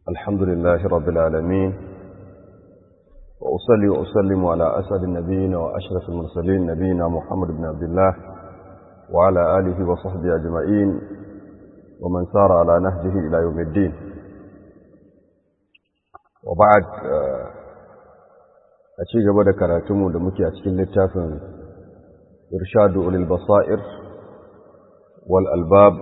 الحمد لله رب العالمين وأصلي وأسلم على أسعد النبيين وأشرف المرسلين نبينا محمد بن عبد الله وعلى آله وصحبه أجمعين ومن سار على نهجه إلى يوم الدين وبعد أشي قبل كراتمو دمكي أشكل للتافن إرشاد أولي البصائر والألباب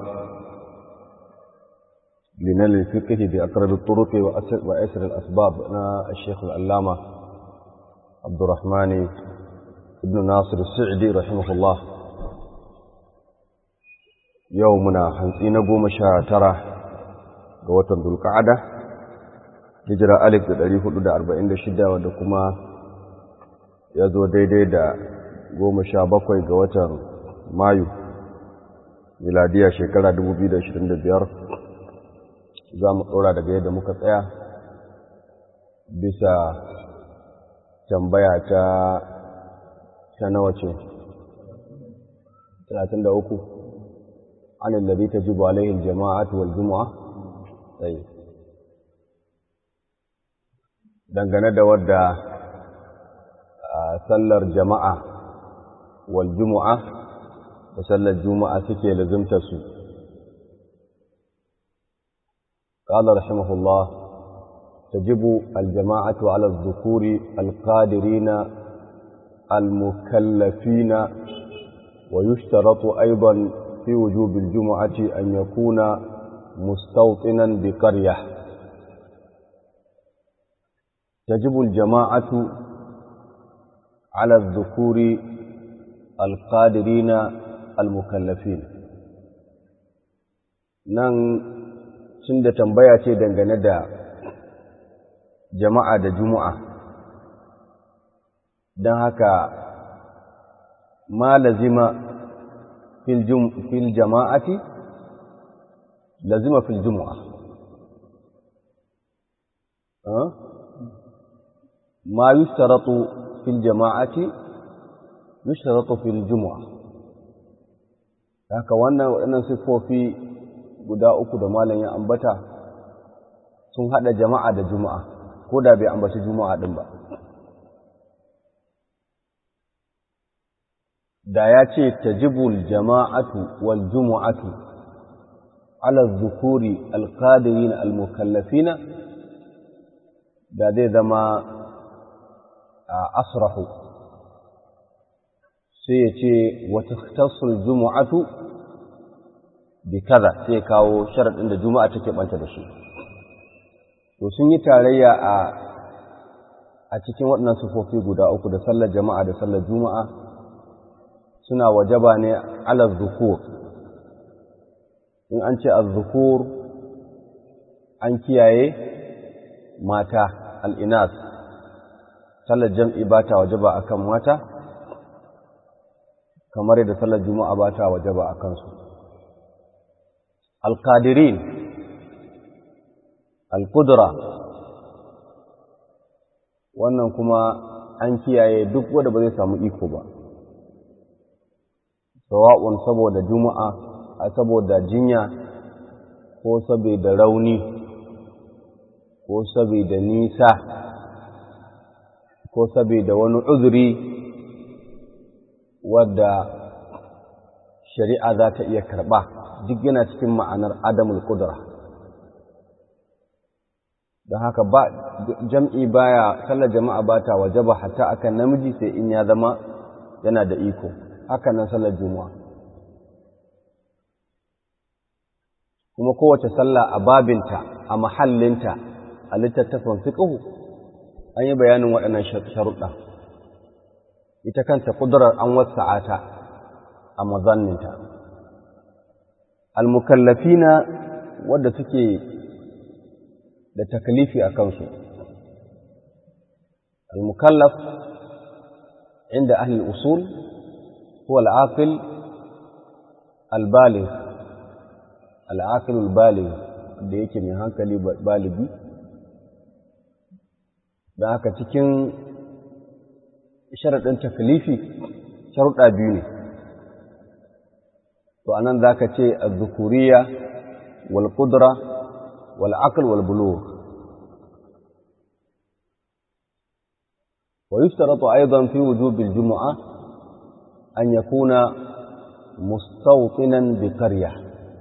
لنال الفقه بأقرب الطرق وأسر الأسباب أنا الشيخ العلامة عبد الرحمن ابن ناصر السعدي رحمه الله يومنا حنسين قوم شاترة قوة ذو القعدة هجرة ألف دلالي حدود أربعين شدة ودكما يزو ديدي دا قوم شابكوي قوة مايو miladiya shekara 2025 za mu ɗora daga yadda muka tsaya bisa tambaya ta ta nawa ce 33 an alladhi tajibu alaihi aljama'atu wal jumu'a sai dangane da wadda sallar jama'a wal jumu'a da sallar juma'a suke lazimta su قال رحمه الله تجب الجماعة على الذكور القادرين المكلفين ويشترط أيضا في وجوب الجمعة أن يكون مستوطنا بقرية تجب الجماعة على الذكور القادرين المكلفين نن cin da tambaya ce dangane da jama'a da juma'a don haka ma lazima fil jama'ati lazima fil juma'a ma yushtaratu fil jama'ati yushtaratu fil juma'a haka wannan waɗannan siffofi guda uku da malam ya ambata sun hada jama'a da juma'a ko da bai ambaci juma'a din ba da ya ce tajibul jama'atu wal jumu'atu ala dhukuri alqadirin almukallafina da zai zama asrahu sai ya ce wa takhtassul jumu'atu bi kaza sai kawo sharaɗin da juma'a take banta da shi to sun yi tarayya a a cikin waɗannan sufofi guda uku da sallar jama'a da sallar juma'a suna wajaba ne ala zukur in an ce az-zukur an kiyaye mata al'inas sallar jam'i ba ta wajaba akan mata kamar yadda sallar juma'a ba ta wajaba a kansu القادرين القدرة wannan kuma an kiyaye duk wanda ba zai samu iko ba sawa'un saboda juma'a a saboda jinya ko saboda rauni ko saboda nisa ko saboda wani uzuri wadda shari'a za ta iya karɓa duk yana cikin ma'anar adamul kudura don haka ba jam'i baya sallar jama'a ba ta wajaba hatta akan namiji sai in ya zama yana da iko haka nan sallar juma'a kuma kowace sallah a babinta a mahallinta a littattafan fiqhu an yi bayanin waɗannan sharuɗa ita kanta ƙudurar an wasa'ata a mazanninta almukallafina wadda suke da takalifi a kansu almukallaf inda ahli usul huwa al'aqil albaligh al'aqil albaligh da yake mai hankali baligi da haka cikin sharaɗin takalifi sharuɗa biyu ne to anan zaka ce az-zukuriyya wal qudra wal aql wal bulugh ويشترط أيضا في وجوب الجمعة أن يكون مستوطنا بقرية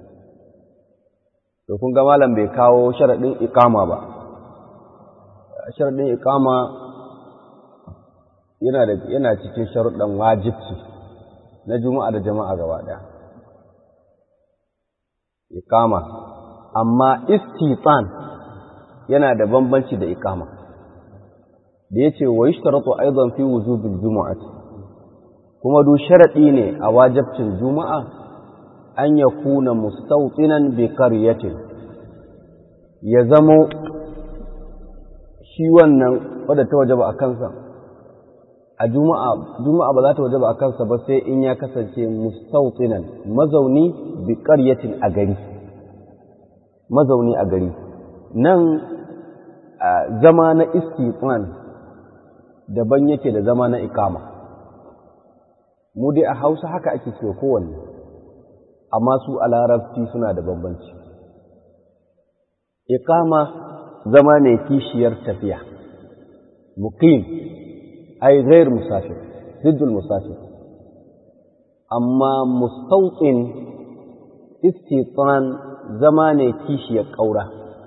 kun ga malam bai kawo sharaɗin ikama ba sharaɗin ikama yana da yana cikin sharuɗan wajibci na juma'a da jama'a gaba ɗaya ikama amma istitsan yana da bambanci da ikama da yace wa yashtaratu aidan fi wujubil jumu'ati kuma du sharadi ne a wajibcin juma'a an yakuna mustawtinan bi qaryatin ya zamo shi wannan wadda ta wajaba a kansa a juma'a juma'a ba za ta wajaba a kansa ba sai in ya kasance mustawtinan mazauni bi qaryatin a gari mazauni a gari nan zama na istitsan daban yake da zama na ikama mu dai a hausa haka ake cewa kowanne amma su a larabci suna da bambanci ikama zama ne kishiyar tafiya muqim ai ghair musafir ziddul musafir amma mustawtin istitsan zama ne kishiyar ƙaura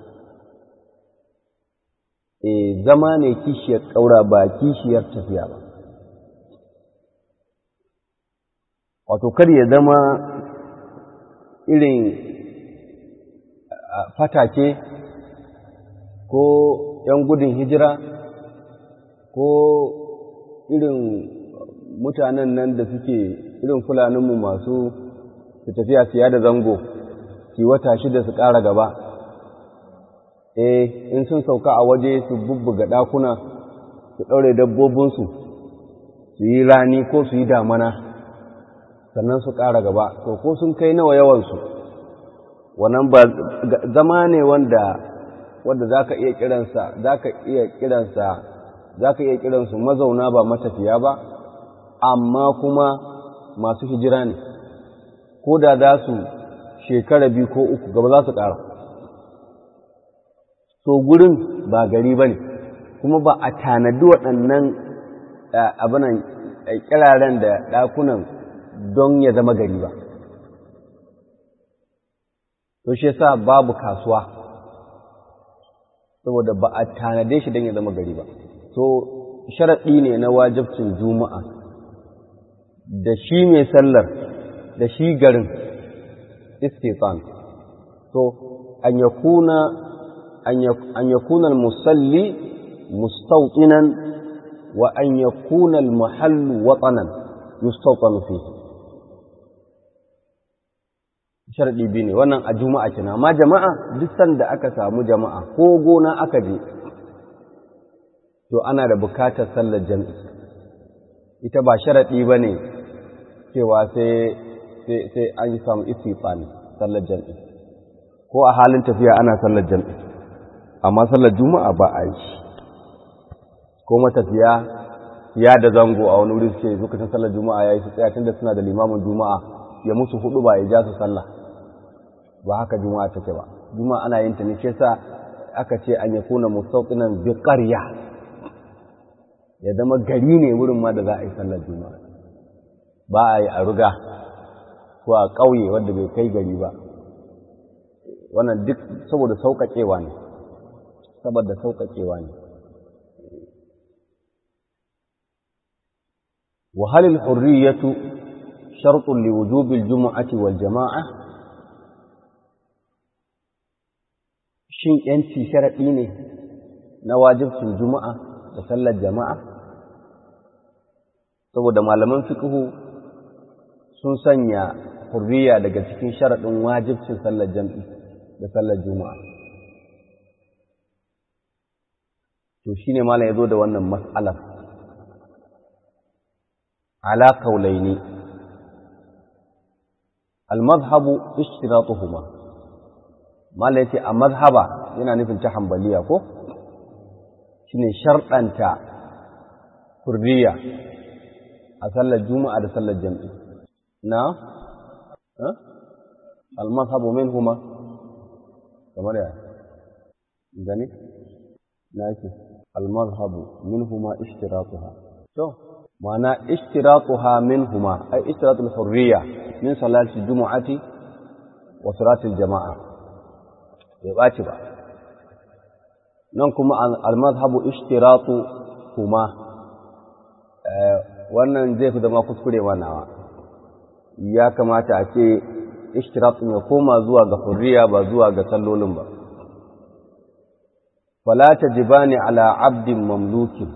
e zama ne kishiyar ƙaura ba kishiyar tafiya ba wato kar ya zama irin fatake ko ‘yan gudun hijira ko irin mutanen nan da suke irin fulaninmu masu su tafiya siya da zango ki wata shida su ƙara gaba eh in sun sauka a waje su bubbuga ɗakuna su ɗaure dabbobinsu su yi rani ko su yi damana sannan su ƙara gaba to ko sun kai nawa yawansu wannan ba zama ne wanda wanda za ka iya kiransa za ka iya kiransa za ka iya kiransu mazauna ba matafiya ba amma kuma masu hijira ne ko da za su shekara biyu ko uku gaba za su ƙara so gurin ba gari ba ne kuma ba a tanadi waɗannan abinan kiraren da ɗakunan don ya zama gari ba to shi yasa babu kasuwa saboda ba a tanade shi don ya zama gari ba so sharaɗi ne na wajabcin juma'a da shi mai sallar da shi garin istitsan so an yakuna an yakuna al-musalli mustawtinan wa an yakuna al-mahallu watanan yustawtanu fihi sharadi biyu ne wannan a juma'a kina amma jama'a duk sanda aka samu jama'a ko gona aka je to ana da bukatar sallar jami'i ita ba sharadi bane cewa sai sai an yi samu istifani sallar jam'i ko a halin tafiya ana sallar jam'i amma sallar juma'a ba a yi ko matafiya ya da zango a wani wuri suke lokacin sallar juma'a ya yi su tsaya tunda suna da limamin juma'a ya musu hudu ba ya ja su sallah ba haka juma'a take ba juma'a ana yin ta ne shi yasa aka ce an yakuna mustawtinan bi qarya ya zama gari ne wurin ma da za a yi sallar juma'a ba a yi a ruga ko a ƙauye wanda bai kai gari ba wannan duk saboda sauƙaƙewa ne saboda sauƙaƙewa ne وهل الحرية شرط لوجوب الجمعة والجماعة shin ‘yanci sharaɗi ne na wajibcin juma'a da sallar jama'a? saboda malaman fiƙihu sun sanya hurriya daga cikin sharaɗin wajibcin sallar jam'i da sallar juma'a. To shi ne malam ya zo da wannan matsalar. Ala kaulai ne, al-mazhabu ishtiratuhuma malam ya ce a mazhaba yana nufin ta hambaliya ko? Shi ne sharɗanta hurriya a sallar juma'a da sallar jam'i. Na? almazhabu minhuma kamar ya gani na yake al-madhhabu minhuma ishtiratuha to ma'ana ishtiratuha minhuma ay ishtiratul hurriya min salati jumu'ati wa salatil jama'a bai baci ba nan kuma al-madhhabu ishtiratu kuma wannan zai fi zama kuskure nawa ya kamata a ce ishtiratun ya koma zuwa ga hurriya ba zuwa ga sallolin ba fala tajibani ala abdin mamlukin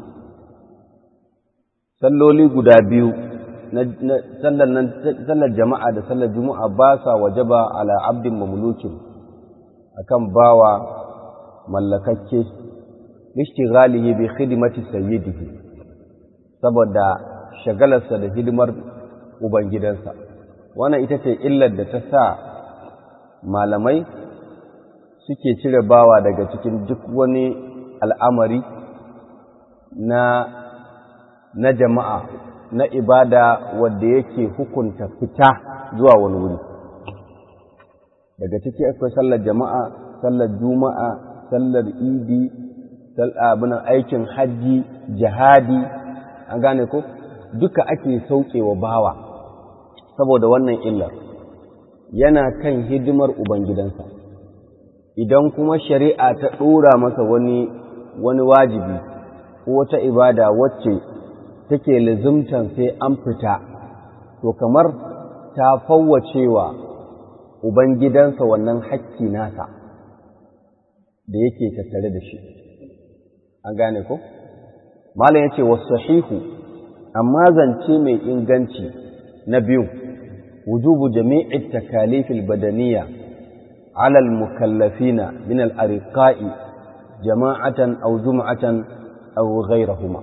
salloli guda biyu na sallar jama'a da sallar juma'a ba sa wajaba ala abdin mamlukin akan bawa mallakakke lishtighalihi bi khidmati sayyidihi saboda shagalarsa da hidimar ubangidansa wannan ita ce illar da ta sa malamai suke cire bawa daga cikin duk wani al'amari na na jama'a na ibada wadda yake hukunta fita zuwa wani wuri daga ciki akwai sallar jama'a sallar juma'a sallar idi abin aikin hajji jihadi an gane ko duka ake saukewa bawa saboda wannan illar yana kan hidimar ubangidansa idan kuma shari'a ta ɗora masa wani wani wajibi ko wata ibada wacce take lazimtan sai an fita to kamar ta fawwacewa ubangidansa wannan hakki nasa da yake tattare da shi an gane ko malam yace wasahihu amma zance mai inganci na biyu wujubu jami'i takalif albadaniya ala almukallafina min al-ariqa'i jama'atan aw jum'atan aw ghayrahuma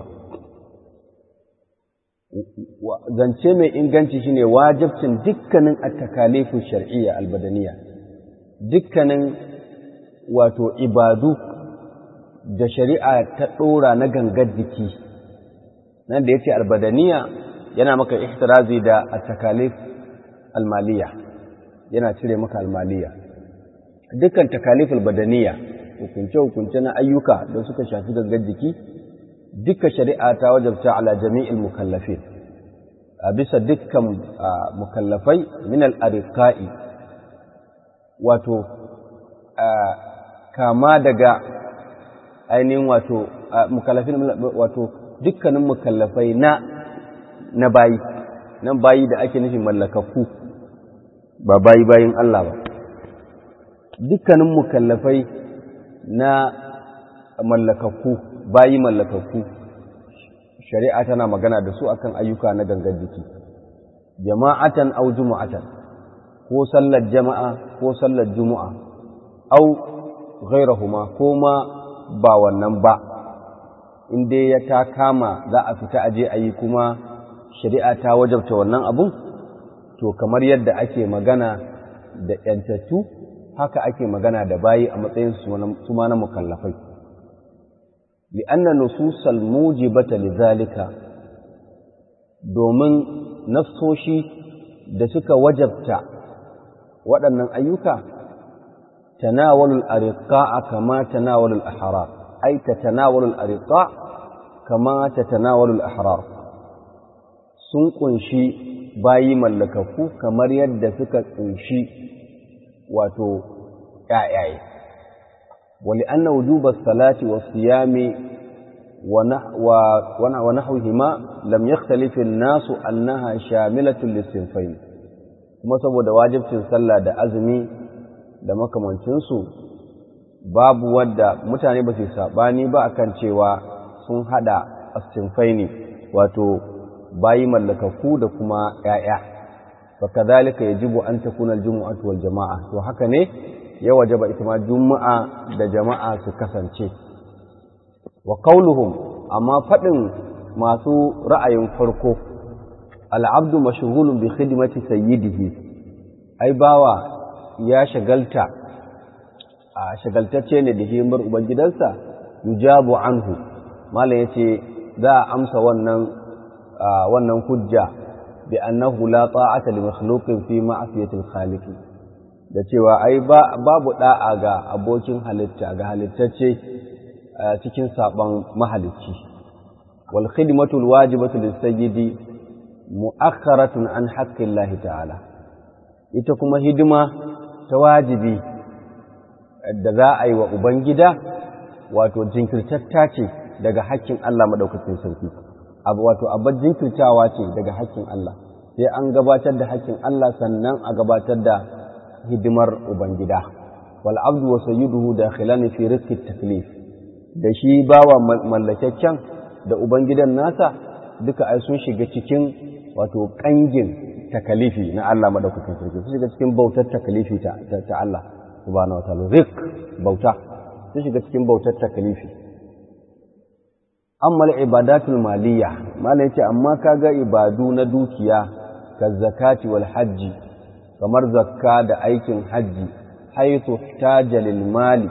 zance mai inganci shine wajibcin dukkanin at-takalifu shar'iyya albadaniya dukkanin wato ibadu da shari'a ta ɗora na gangar jiki nan da ya ce albadaniya yana maka ihtirazi da takalif almaliya yana cire maka almaliya dukkan takalif albadaniya hukunce-hukunce na ayyuka da suka shafi gangar jiki duka shari'a ta wajabta ala jami'il mukallafin a bisa dukkan mukallafai min al-ariqa'i wato kama daga ainihin wato mukallafin wato dukkanin mukallafai na na bayi nan bayi da ake nufin mallakakku ba bayi bayin Allah ba dukkanin mukallafai na mallakakku bayi mallakakku shari'a tana magana da su akan ayyuka na gangan jiki jama'atan au jumu'atan ko sallar jama'a ko sallar jumu'a au ghairahuma ko ma ba wannan ba in dai ya ta kama za a fita aje a yi kuma shari'a ta wajabta wannan abun to kamar yadda ake magana da ‘yantattu haka ake magana da bayi a matsayin su ma na mukallafai li'anna nususal mujibata lidhalika domin nafsoshi da suka wajabta waɗannan ayyuka tanawalul ariqa'a kama tanawalul ahrar ay tatanawalul ariqa kama tatanawalul ahrar sun kunshi bayi mallakaku kamar yadda suka kunshi wato ƴaƴaye ولأن وجوب الصلاة والصيام ونحوهما لم يختلف الناس أنها شاملة للصنفين kuma saboda wajibcin sallah da azumi da makamancinsu babu wadda mutane ba su saɓani ba akan cewa sun haɗa asinfaini wato bayi mallakaku da kuma ‘ya'ya fa kadhalika yajibu an takuna al-jumu'atu wal jama'a to haka ne ya wajaba ita ma juma'a da jama'a su kasance wa qauluhum amma fadin masu ra'ayin farko al'abdu mashghulun bi khidmati sayyidihi ai bawa ya shagalta a shagaltacce ne da himar ubangidansa yujabu anhu malam yace za a amsa wannan wannan hujja bi annahu la ta'ata li makhluqin fi ma'siyati al-khaliq da cewa ai babu da'a ga abokin halitta ga halittacce cikin saban mahalicci wal khidmatul wajibatu lis-sayyidi mu'akhkharatun an haqqillahi ta'ala ita kuma hidima ta wajibi da za a yi wa ubangida wato jinkirtatta ce daga hakkin Allah madaukakin sarki abu wato abin jinkirtawa ce daga hakkin Allah sai an gabatar da hakkin Allah sannan a gabatar da hidimar ubangida wal abdu wa sayyiduhu dakhilan fi rizqi taklif da shi bawa mallakakken da ubangidan nasa duka ai sun shiga cikin wato kangin takalifi na Allah madaukakin sarki sun shiga cikin bautar takalifi ta, ta, Allah subhanahu wataala rizq bauta sun shiga cikin bautar takalifi amma ibadatul maliyya malai yace amma kaga ibadu na dukiya ka zakati wal hajji kamar zakka da aikin hajji haythu ihtaja lil mali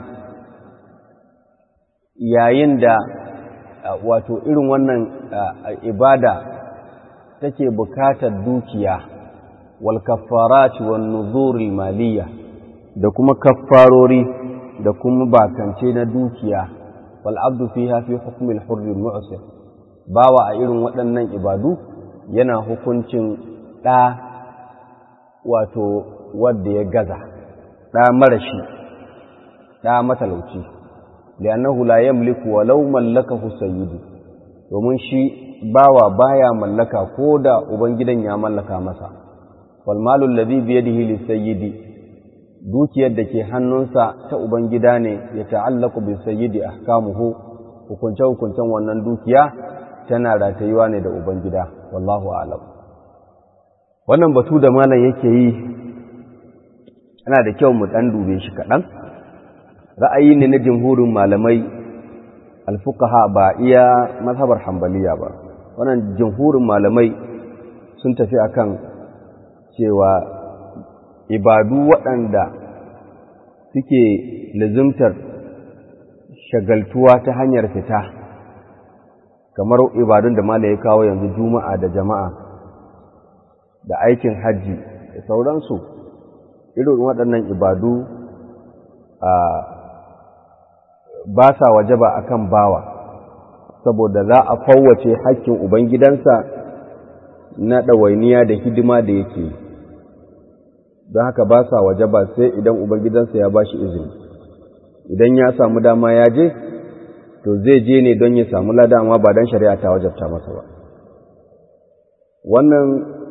yayin da wato irin wannan ibada take bukatar dukiya wal kaffarati wan nuzuril maliyya da kuma kaffarori da kuma bakance na dukiya wal abdu fiha fi hukmi al hurr al mu'sir bawa a irin waɗannan ibadu yana hukuncin ɗa wato wanda ya gaza ɗa marashi ɗa matalauci li'annahu la yamliku walau mallakahu sayyidu domin shi bawa baya mallaka ko da ubangidan ya mallaka masa wal malu alladhi bi yadihi lisayyidi dukiyar da ke hannunsa ta ubangida ne ya ta'allaku bi sayyidi ahkamuhu hukunce hukuncen wannan dukiya tana ratayuwa ne da ubangida wallahu a'lam wannan batu da malam yake yi yana da kyau mu dan dube shi kaɗan ra'ayi ne na jumhurin malamai alfuqaha ba iya mazhabar hambaliya ba wannan jumhurin malamai sun tafi akan cewa ibadu waɗanda suke lazimtar shagaltuwa ta hanyar fita kamar ibadun da mala ya kawo yanzu juma'a da jama'a da aikin hajji da sauransu irin waɗannan ibadu a ba sa wajaba akan bawa saboda za a fawwace hakkin ubangidansa na ɗawainiya da hidima da yake yi don haka ba sa waje ba sai idan ubangidansa ya ba shi izini idan ya samu dama ya je to zai je ne don ya samu lada amma ba don shari'a ta wajabta masa ba wannan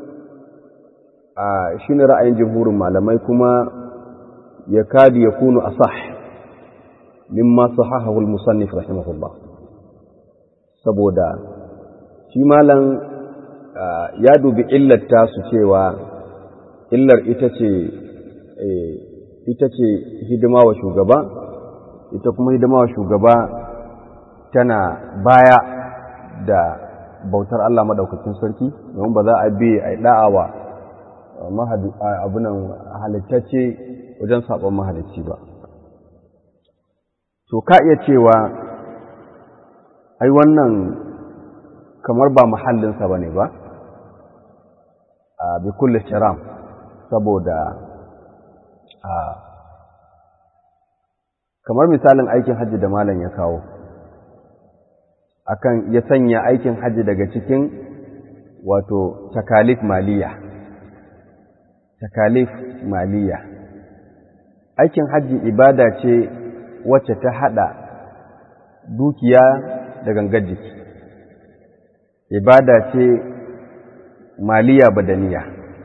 a shi ne ra'ayin jimhurin malamai kuma ya kadi ya kunu a sah mimma sahahahu al-musannif rahimahullah saboda shi malam ya dubi illata su cewa illar ita ce ita ce hidima wa shugaba ita kuma hidima wa shugaba tana baya da bautar Allah madaukakin sarki domin ba za a bi a da'awa abunan halittacce wajen sabon mahalicci ba to ka iya cewa ai wannan kamar ba muhallinsa ba ne ba a bi kulle shiram saboda kamar misalin aikin hajji da malam ya kawo akan ya sanya aikin hajji daga cikin wato takalif maliya takalif maliya aikin hajji ibada ce wacce ta hada dukiya da gangar jiki ibada ce maliya badaniya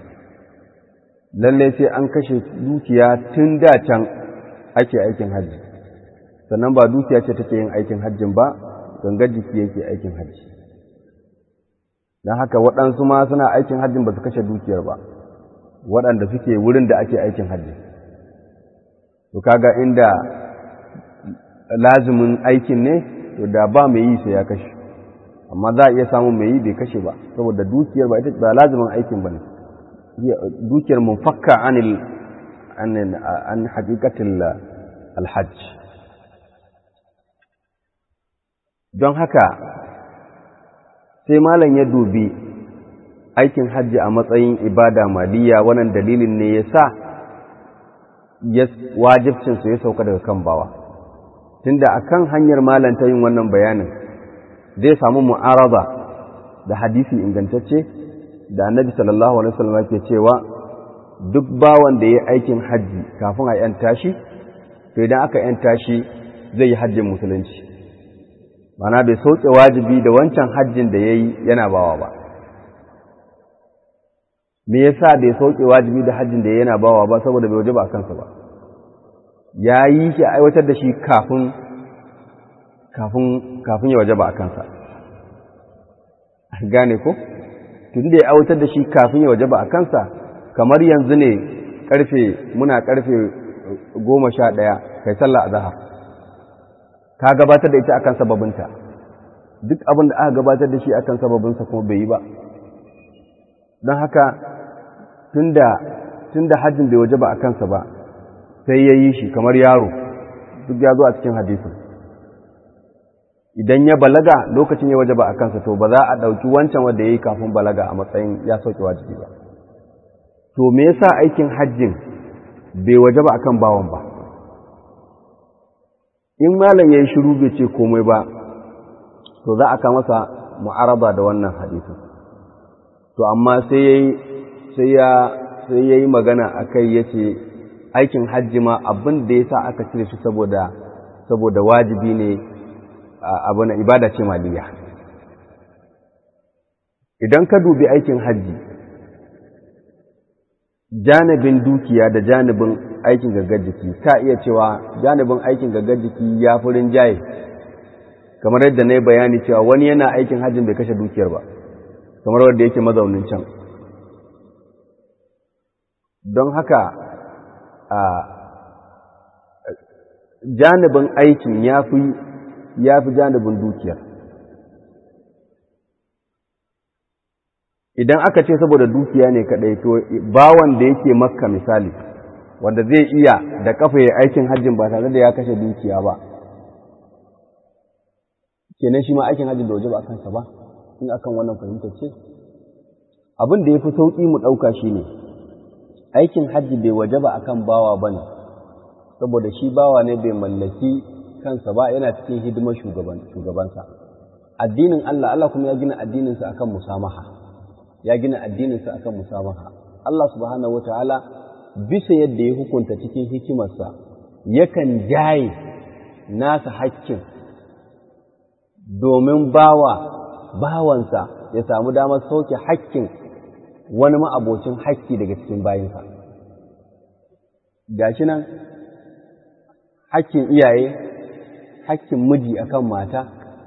lalle sai an kashe dukiya tun da can ake aikin hajji sannan ba dukiya ce take yin aikin hajjin ba gangar jiki yake aikin hajji don haka waɗansu ma suna aikin hajjin ba su kashe dukiyar ba waɗanda suke wurin da ake aikin hajji to kaga inda lazimin aikin ne to da ba mai yi sai ya kashe amma za a iya samun mai yi bai kashe ba saboda dukiyar ba ita ba lazimin aikin ba ne dukiyar munfakka anil an haƙiƙatin alhajj don haka sai malam ya dubi aikin hajji a matsayin ibada maliya wannan dalilin ne ya sa wajibcinsu ya sauka daga kan bawa tunda akan hanyar malanta yin wannan bayanin zai samu mu'araba da hadisi ingantacce da annabi sallallahu alaihi wasallam ke cewa duk bawan da ya aikin hajji kafin a yanta shi to idan aka yanta shi zai yi hajjin musulunci mana bai sauke wajibi da wancan hajjin da ya yi yana bawa ba me yasa bai sauke wajibi da hajjin da ya yana bawa ba saboda bai waje ba a kansa ba ya yi shi aiwatar da shi kafin kafin kafin ya waje ba a kansa gane ko tun da ya aiwatar da shi kafin ya waje ba a kansa kamar yanzu ne karfe muna karfe goma sha ɗaya kai sallah a zahar ka gabatar da ita akan sababinta duk abin da aka gabatar da shi akan sababinsa kuma bai yi ba don haka tun da hajjin bai waje ba a kansa ba sai ya yi shi kamar yaro duk ya zo a cikin hadisin idan ya balaga lokacin ya waje ba a kansa to ba za a ɗauki wancan wanda ya yi kafin balaga a matsayin ya sauke wajibi ba to me yasa aikin hajjin bai waje ba akan bawan ba in malam ya yi shiru bai ce komai ba to za a ka masa mu'araba da wannan hadisin to amma sai ya sai ya yi magana a kai ya ce aikin hajji ma abin da ya sa aka cire shi saboda saboda wajibi ne abu na ibada ce maliya idan ka dubi aikin hajji janibin dukiya da janibin aikin gaggar jiki ka iya cewa janibin aikin gaggar jiki ya fi rinjaye kamar yadda na yi bayani cewa wani yana aikin hajjin bai kashe dukiyar ba kamar wadda yake mazaunin can don haka a janibin aikin ya fi janibin dukiyar idan aka ce saboda dukiya ne kadai to bawan da yake makka misali wanda zai iya da kafa ya aikin hajjin ba tare da ya kashe dukiya ba kenan shi ma aikin hajjin da waje ba a kansa ba in akan wannan fahimtar ce abin da ya fi sauƙi mu ɗauka shi ne aikin hajji bai waje ba akan bawa ba ne saboda shi bawa ne bai mallaki kansa ba yana cikin hidimar shugabansa addinin Allah Allah kuma ya gina addininsa akan musamaha ya gina addininsa akan musamaha Allah subhanahu wataala bisa yadda ya hukunta cikin hikimarsa yakan jaye nasa hakkin domin bawa bawansa ya samu damar sauke hakkin wani ma'abocin hakki daga cikin bayinsa gashi nan hakkin iyaye hakkin miji akan mata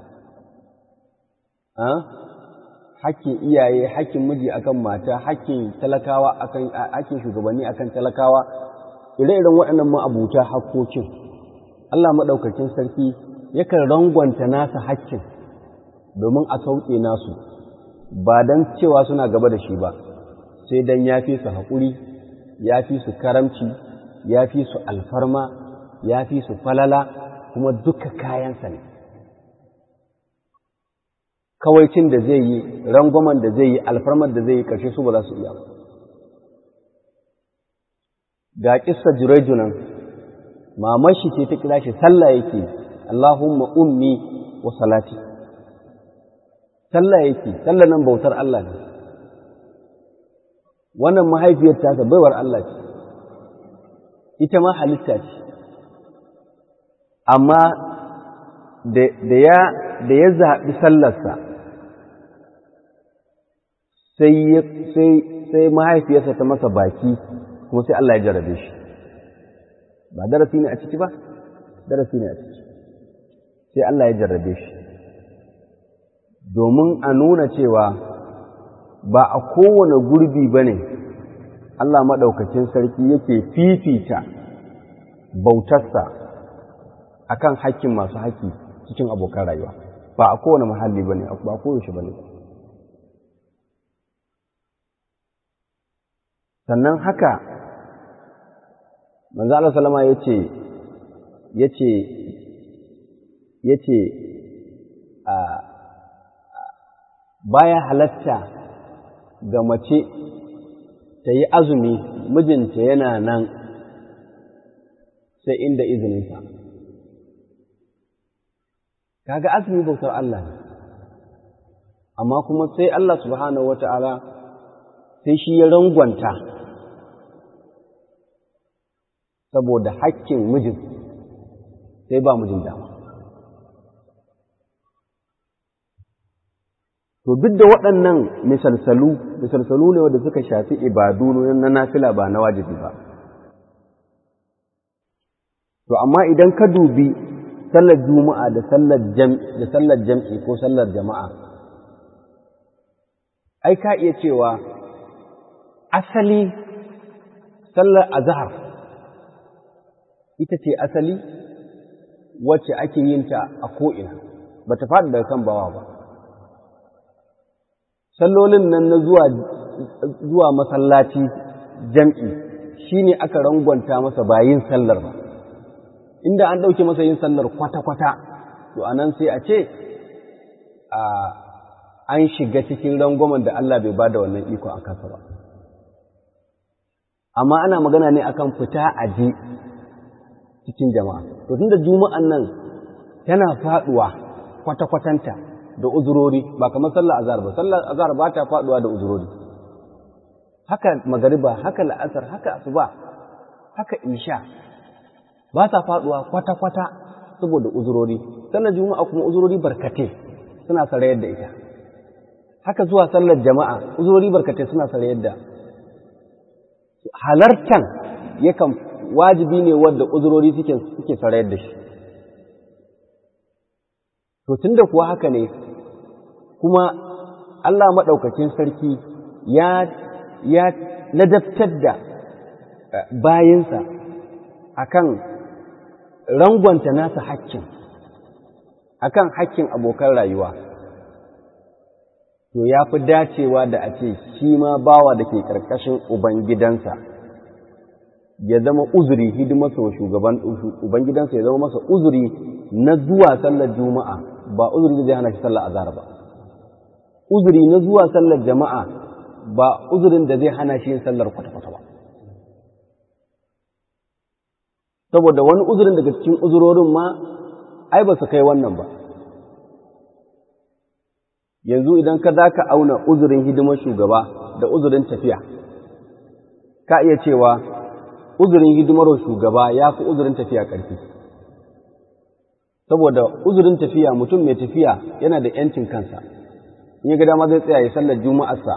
hakkin iyaye hakkin miji akan mata hakkin talakawa akan hakkin shugabanni akan talakawa ire-iren waɗannan ma'abuta hakkokin Allah maɗaukakin sarki yakan rangwanta nasa hakkin domin a sauke nasu ba don cewa suna gaba da shi ba sai don ya fi su haƙuri ya fi su karamci ya fi su alfarma ya fi su falala kuma duka kayansa ne kawaicin da zai yi rangwamen da zai yi alfarmar da zai yi ƙarshe su ba za su iya ba ga ƙissa jurejunan mamashi ce ta kira shi sallah yake Allahumma ummi wa salati sallah yake sallah nan bautar Allah ne wannan mahaifiyar tasa baiwar Allah ce ita ma halitta ce amma da ya da ya zaɓi sallarsa sai mahaifiyarsa ta masa baki kuma sai Allah ya jarabe shi ba darasi ne a ciki ba darasi ne a ciki sai Allah ya jarrabe shi domin a nuna cewa ba a kowane gurbi ba ne Allah maɗaukacin sarki yake fifita bautarsa a kan hakkin masu haƙƙi cikin abokan rayuwa ba a kowane muhalli ba ne ba a koyaushe ba ne sannan haka manzo Allah salama ya ce ya ce ya ce baya halatta ga mace ta yi azumi mijinta yana nan sai inda izininsa kaga azumi bautar Allah ne amma kuma sai Allah subhanahu wata'ala sai shi ya rangwanta saboda hakkin mijin sai ba mijin dama to duk da waɗannan misalsalu misalsalu ne wanda suka shafi ibadu na nafila ba na wajibi ba to amma idan ka dubi sallar juma'a da sallar jam'i da sallar jam'i ko sallar jama'a ai ka iya cewa asali sallar azhar ita ce asali wacce ake yin ta a ko'ina ba ta faɗi daga kan bawa ba sallolin nan na zuwa zuwa masallaci jam'i shine aka rangwanta masa bayin sallar ba inda an ɗauke masa yin sallar kwata-kwata to a nan sai a ce an shiga cikin rangwamen da Allah bai ba da wannan iko a kansa ba amma ana magana ne akan fita a je cikin jama'a to tunda juma'an nan tana faɗuwa kwata-kwatanta da uzurori ba kamar sallar azhar ba sallar azhar ba ta faɗuwa da uzurori haka magariba haka la'asar haka asuba haka isha ba sa faduwa kwata-kwata saboda uzurori sallar juma'a kuma uzurori barkate suna sarayar da ita haka zuwa sallar jama'a uzurori barkate suna sarayar da halartan yakan wajibi ne wadda uzurori suke suke sarayar da shi to tunda kuwa haka ne kuma Allah maɗaukacin sarki ya ya ladabtar da bayinsa akan rangwanta nasa hakkin akan hakkin abokan rayuwa to ya fi dacewa da a ce shi ma bawa da ke ƙarƙashin ubangidansa ya zama uzuri hidimarsa wa shugaban ubangidansa ya zama masa uzuri na zuwa sallar juma'a ba uzuri da zai hana shi sallar azhar ba uzuri na zuwa sallar jama'a ba uzurin da zai hana shi yin sallar kwata-kwata ba saboda wani uzurin daga cikin uzurorin ma ai ba su kai wannan ba yanzu idan ka za ka auna uzurin hidimar shugaba da uzurin tafiya ka iya cewa uzurin hidimar shugaba ya fi uzurin tafiya ƙarfi saboda uzurin tafiya mutum mai tafiya yana da ‘yancin kansa in ya ga dama zai tsaya ya sallar juma'arsa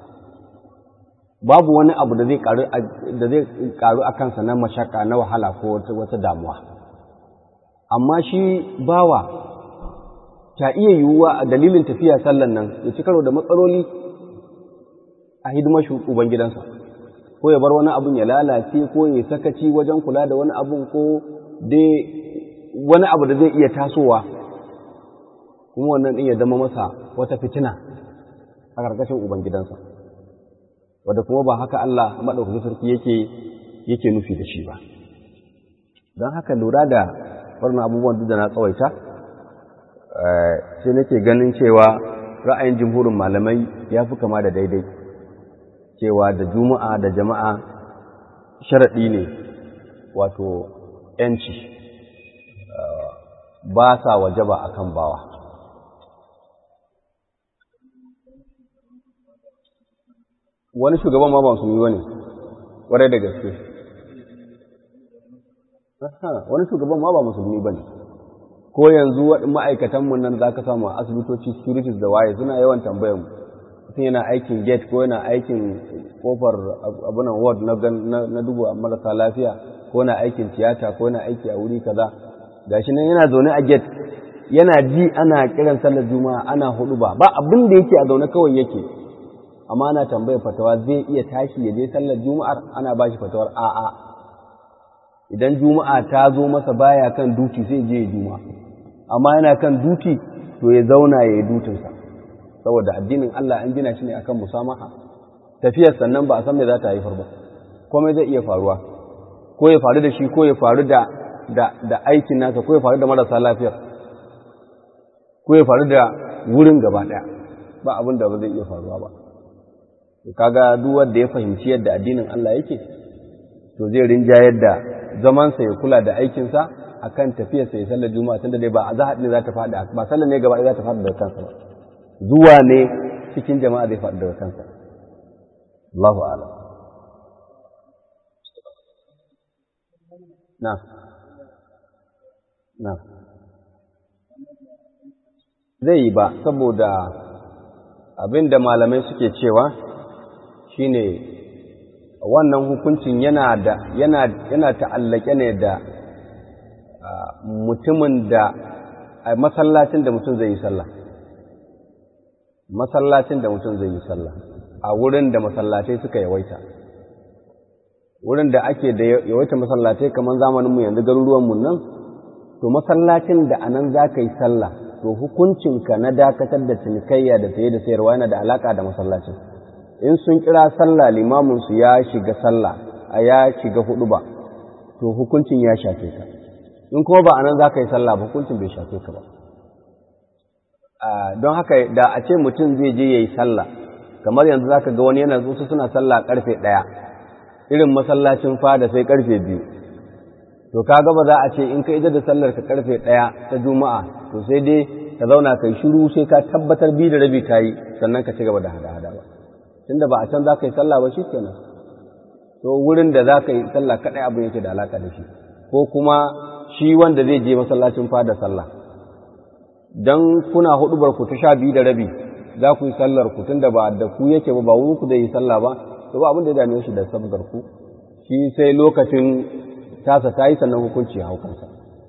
babu wani abu da zai karu a kansa na mashaka na wahala ko wata damuwa amma shi bawa ta iya yiwuwa a dalilin tafiya sallan nan ya ci karo da matsaloli a hidimar ubangidansa ko ya bar wani abun ya lalace ko ya sakaci wajen kula da wani abun ko dai wani abu da zai iya tasowa kuma wannan ɗin ya zama masa wata fitina a ƙarƙashin ubangidansa wadda kuma ba haka Allah maɗaukakin sarki yake yake nufi da shi ba don haka lura da wannan abubuwan duk da na tsawaita sai nake ganin cewa ra'ayin jimhurin malamai ya fi kama da daidai cewa da juma'a da jama'a sharaɗi ne wato ‘yanci ba sa wajaba a kan bawa wani shugaban ma ba su yi wani ƙwarai da gaske wani shugaban ma ba musulmi ba ne ko yanzu ma'aikatanmu nan za ka samu a asibitoci securities da waye suna yawan tambayan mutum yana aikin gate ko yana aikin kofar abunan ward na dubu marasa lafiya ko yana aikin tiyata ko yana aiki a wuri kaza gashi nan yana zaune a gate yana ji ana kiran sallar juma'a ana hudu ba ba abin da yake a zaune kawai yake amma ana tambayar fatawa zai iya tashi ya je sallar juma'ar ana ba shi fatawar a'a idan juma'a ta zo masa baya kan duti sai je ya juma'a amma yana kan duti to ya zauna ya yi dutinsa saboda addinin Allah an gina shi ne akan musamaha tafiyar sannan ba a san me za ta haifar ba komai zai iya faruwa ko ya faru da shi ko ya faru da da aikin nasa ko ya faru da marasa lafiyar ko ya faru da wurin gaba ɗaya ba abin da ba zai iya faruwa ba kaga duk wanda ya fahimci yadda addinin Allah yake to zai rinjayar da zamansa ya kula da aikinsa akan tafiyar sai sallar juma'a tunda dai ba a zahar ne za ta faɗi ba sallar ne gaba za ta faɗi daga kansa ba zuwa ne cikin jama'a zai faɗi daga kansa Allahu a'lam na na zai yi ba saboda abin da malamai suke cewa shine wannan hukuncin yana da yana yana ta'allake ne da mutumin da a masallacin da mutum zai yi sallah masallacin da mutum zai yi sallah a wurin da masallatai suka yawaita wurin da ake da yawaita masallatai kamar zamaninmu yanzu garuruwanmu nan to masallacin da anan za ka yi sallah to hukuncinka na dakatar da cinikayya da saye da sayarwa yana da alaka da masallacin in sun kira sallah limaminsu ya shiga sallah a ya shiga hudu ba to hukuncin ya shafe ka in kuma ba anan za ka yi sallah ba hukuncin bai shafe ka ba don haka da a ce mutum zai je ya yi sallah kamar yanzu za ka ga wani yana su suna sallah karfe ɗaya irin masallacin fada sai karfe biyu to ka ba za a ce in ka ida da sallar ka karfe ɗaya ta juma'a to sai dai ka zauna kai shiru sai ka tabbatar biyu da rabi ka yi sannan ka ci gaba da hada-hada ba tunda ba a can za ka yi sallah ba shi kenan to wurin da za ka yi sallah kaɗai abin yake da alaƙa da shi ko kuma shi wanda zai je masallacin fada sallah dan kuna hudubar ku ta sha biyu da rabi za ku yi sallar ku tunda ba da ku yake ba ba wurin ku da yi sallah ba to ba abin da ya dame shi da sabgar ku shi sai lokacin tasa ta yi sannan hukunci ya hau kansa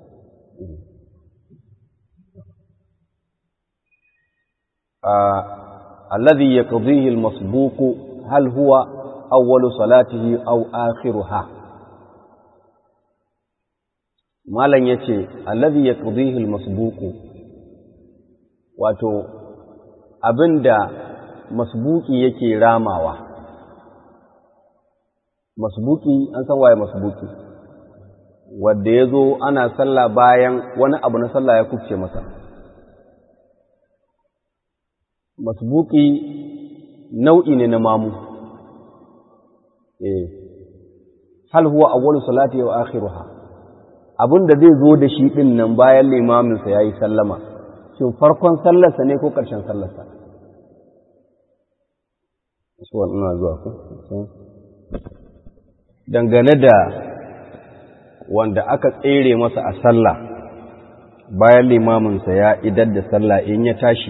الذي يقضيه المسبوق هل هو أول صلاته أو آخرها ما لن يتي الذي يقضيه المسبوق wato abinda masbuki yake ramawa masbuki an san waye masbuki wanda ya zo ana sallah bayan wani abu na sallah ya kubce masa masbuki nau'i ne na mamu eh hal huwa awwalu salati wa akhiruha abinda zai zo da shi din nan bayan limamin sa yayi sallama shin farkon sallarsa ne ko karshen sallarsa su wannan zuwa ku dangane da wanda aka tsere masa a sallah bayan limamin sa ya idar da sallah in ya tashi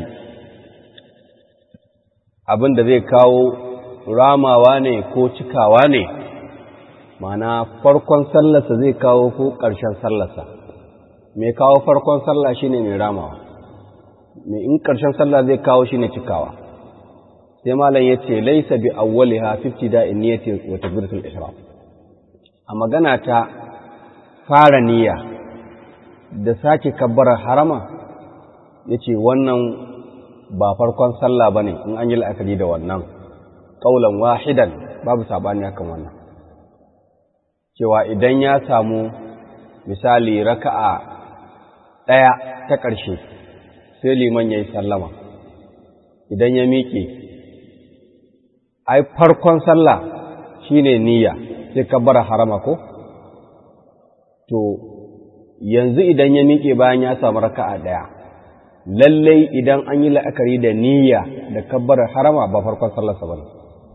abin da zai kawo ramawa ne ko cikawa ne mana farkon sallarsa zai kawo ko ƙarshen sallarsa mai kawo farkon sallah shine mai ramawa mai in ƙarshen sallah zai kawo shine cikawa sai malam ya ce laisa bi awwaliha fifty da niyyati wa takbiratul ihram a magana ta fara niyya da sake kabbarar harama yace wannan ba farkon sallah ba ne in an yi la'akari da wannan ƙaulan wahidan babu saɓani akan wannan cewa idan ya samu misali raka'a ɗaya ta ƙarshe sai liman ya yi sallama idan ya miƙe ai farkon sallah shine niyya sai kabbara harama ko to yanzu idan ya miƙe bayan ya samu raka'a ɗaya lallai idan an yi la'akari da niyya da kabbarar harama ba farkon sallarsa ba ne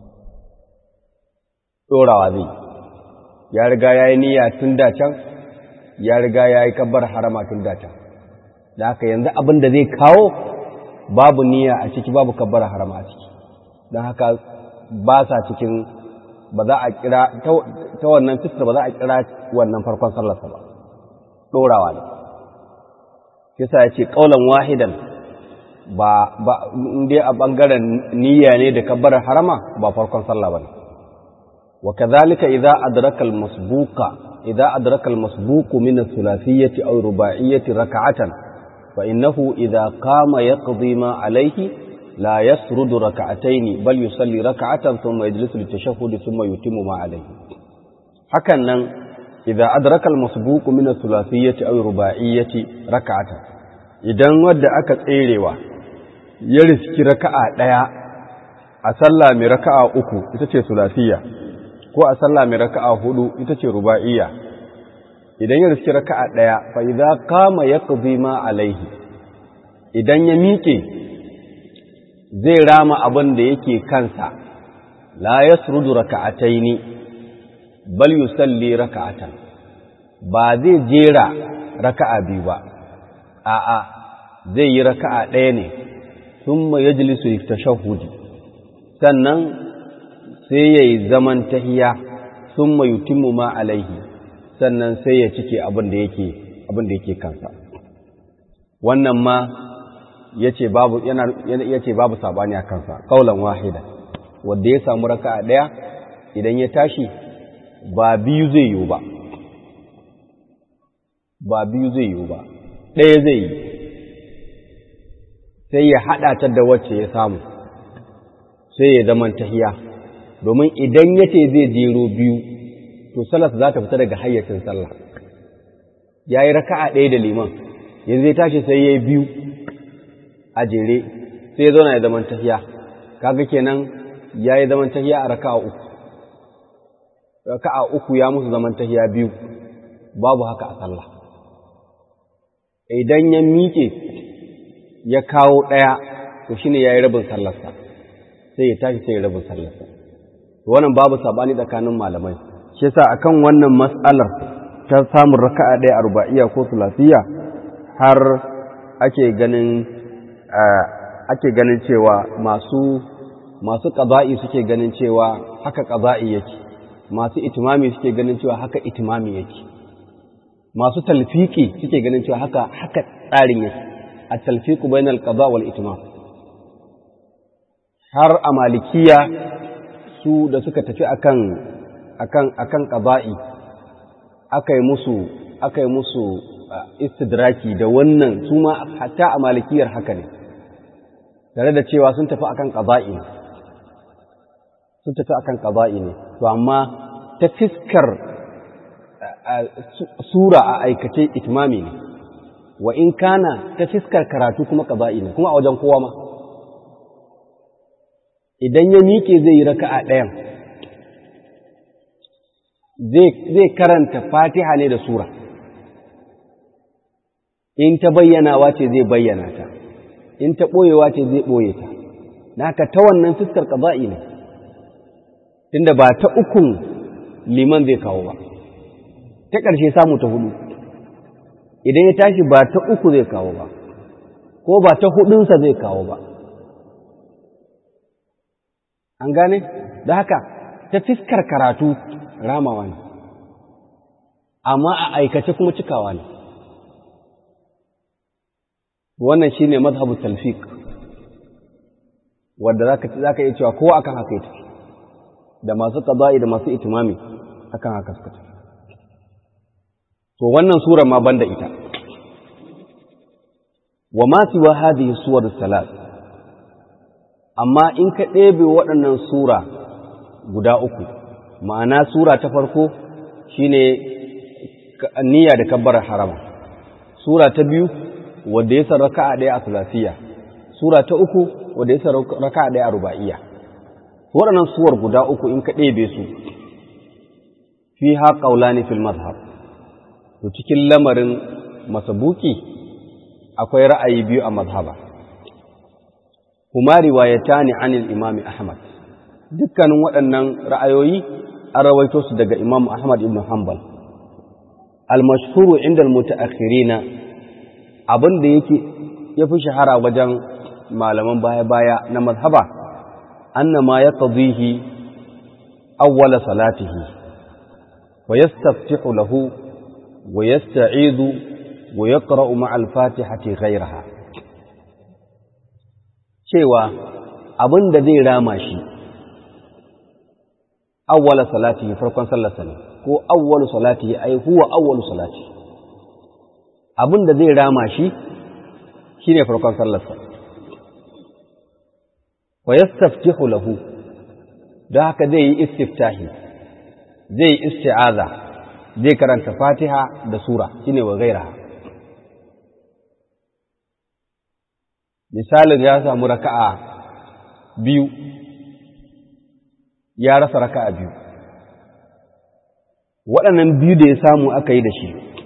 ɗorawa zai ya riga ya yi niyya tun da can ya riga ya yi kabbar harama tun da can da haka yanzu abin da zai kawo babu niyya a ciki babu kabbar harama a ciki don haka ba sa cikin ba za a kira ta wannan fiskar ba za a kira wannan farkon sallarsa ba ɗorawa ne kisa ya ce ƙaunar wahidan ba ba inda a ɓangaren niyya ne da kabbarar harama ba farkon sallah ba ne wa kadhalika idza adraka al-masbuqa idza adraka al-masbuqu min ath-thulathiyati aw ruba'iyyati rak'atan fa innahu idza qama yaqdi ma alayhi la yasrudu rak'atayn bal yusalli rak'atan thumma yajlisu lit-tashahhud thumma yutimmu ma alayhi hakan nan idza adraka al-masbuqu min ath-thulathiyati aw ruba'iyyati rak'atan idan wanda aka tserewa ya riski raka'a daya a sallah mai raka'a uku ita ce sulasiyya ko a sallah mai raka'a hudu ita ce ruba'iyya idan ya riski raka'a ɗaya fa idza qama yaqdi ma alaihi idan ya miƙe zai rama abin da yake kansa la yasrudu raka'ataini bal yusalli raka'atan ba zai jera raka'a biyu ba a'a zai yi raka'a ɗaya ne thumma yajlisu litashahhudi sannan sai yayi zaman tahiya thumma yutimmu ma alaihi sannan sai ya cike abin da yake abin da yake kansa wannan ma yace babu yana yace babu sabani a kansa kaulan wahida wanda ya samu raka'a daya idan ya tashi ba biyu zai yi ba ba biyu zai yi ba ɗaya zai yi sai ya haɗa ta da wacce ya samu sai ya zaman tahiya domin idan yace zai jero biyu to salas za ta fita daga hayyacin sallah ya yi raka'a ɗaya da liman yanzu ya tashi sai ya yi biyu a jere sai ya zauna ya zaman tahiya kaga kenan ya yi zaman tahiya a raka'a uku raka'a uku ya musu zaman tahiya biyu babu haka a sallah idan ya miƙe ya kawo ɗaya to shine ya yi rabin sallarsa sai ya tashi sai ya rabin sallarsa wannan babu saɓani tsakanin malamai shi yasa akan wannan mas'alar ta samun raka'a ɗaya arba'iyya ko sulasiya har ake ganin ake ganin cewa masu masu qada'i suke ganin cewa haka qada'i yake masu itimami suke ganin cewa haka itimami yake masu talfiki suke ganin cewa haka haka tsarin yake at-talfiqu bainal qada wal itimam har a malikiya su da suka tafi akan akan akan qada'i aka yi musu aka yi musu istidraki da wannan su ma hatta a malikiyar haka ne tare da cewa sun tafi akan qada'i ne sun tafi akan qada'i ne to amma ta fiskar sura a aikace itmami ne wa in kana ta fiskar karatu kuma qada'i ne kuma a wajen kowa ma idan ya miƙe zai yi raka'a ɗayan zai karanta fatiha ne da sura in ta bayyanawa ce zai bayyana ta in ta ɓoyewa ce zai ɓoye ta naka ta wannan fuskar ƙaza'i ne tunda ba ta ukun liman zai kawo ba ta ƙarshe samu ta hudu idan ya tashi ba ta uku zai kawo ba ko ba ta hudunsa zai kawo ba an gane da haka ta fiskar karatu ramawa ne amma a aikace kuma cikawa ne wannan shine mazhabu talfiq wanda zaka zaka iya cewa kowa akan haka yake da masu qada'i da masu itimami akan haka suka tafi to wannan sura ma banda ita wa ma siwa hadhihi suwar salat amma in ka ɗebe waɗannan sura guda uku ma'ana sura ta farko shine niyya da kabbarar harama sura ta biyu wadda ya san raka'a ɗaya a salasiya sura ta uku wadda ya san raka'a ɗaya a ruba'iyya waɗannan suwar guda uku in ka ɗebe su fi ha ƙaulani fil mazhab to cikin lamarin masabuki akwai ra'ayi biyu a mazhaba kuma riwayatani anil imami ahmad dukkanin waɗannan ra'ayoyi an rawaito su daga Imam Ahmad ibn Hanbal al-mashhuru inda al-mutaakhirina abin da yake yafi shahara wajen malaman baya-baya na mazhaba annama yaqdihi awwala salatihi wa yastaftihu lahu wa yasta'idu wa yaqra'u ma'a al-fatihati ghayraha cewa abin da zai rama shi awwala salatihi farkon sallarsa ne ko awwalu salatihi ai huwa awwalu salati abin da zai rama shi shine farkon sallarsa wa yastaftihu lahu da haka zai yi istiftahi zai yi isti'aza zai karanta fatiha da sura shine wa gairaha misalin ya samu raka'a biyu ya rasa raka'a biyu waɗannan biyu da ya samu aka yi da shi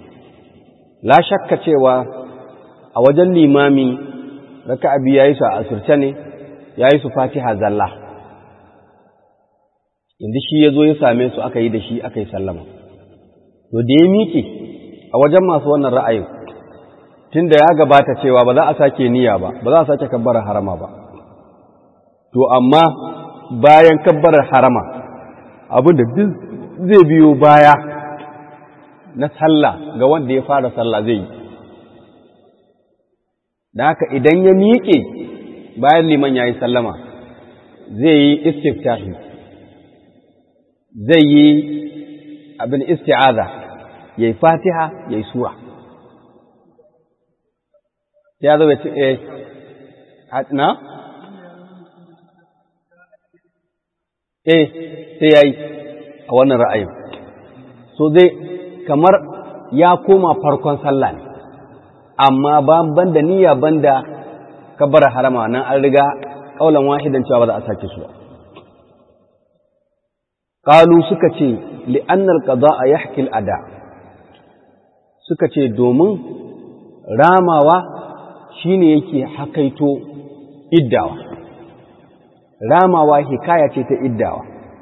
la shakka cewa a wajen limami raka'a biyu yayi su a asirce ne yayi su fatiha zalla inda shi ya zo ya same su aka yi da shi aka yi sallama to da ya miƙe a wajen masu wannan ra'ayin tun da ya gabata cewa ba za a sake niyya ba ba za a sake kabbarar harama ba to amma bayan kabbarar harama abin da zai biyo baya na sallah ga wanda ya fara sallah zai yi da haka idan ya miƙe bayan liman ya yi sallama zai yi istiftahi zai yi abin isti'aza ya yi fatiha ya yi sura ya zo ya ce eh na eh sai ya yi a wannan ra'ayin so zai kamar ya koma farkon sallah ne amma ban da niyya banda kabbar harama nan an riga kaulan wahidan cewa ba za a sake su ba qalu suka ce li'anna al-qada'a yahki al-ada suka ce domin ramawa shine yake hakaito iddawa ramawa hikaya ce ta iddawa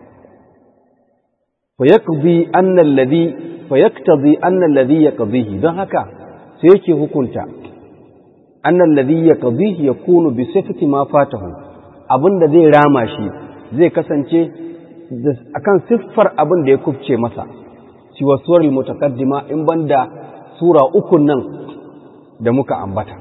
fa yaqdi anna alladhi fa yaktazi anna alladhi yaqdihi don haka sai yake hukunta anna alladhi yaqdihi yakunu bi sifati ma fatahu abinda zai rama shi zai kasance akan siffar abin da ya kufce masa siwa suwar mutaqaddima in banda sura uku nan da muka ambata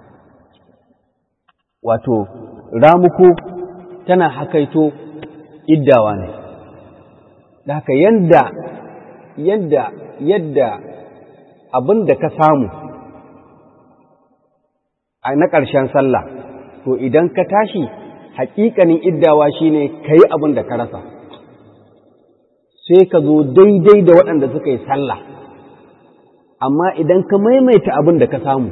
wato ramuku tana hakaito iddawa ne da haka yadda yadda yadda abin da ka samu a na ƙarshen sallah to idan ka tashi haƙiƙanin iddawa shine ka yi abin da ka rasa sai ka zo daidai da waɗanda suka yi sallah amma idan ka maimaita abin da ka samu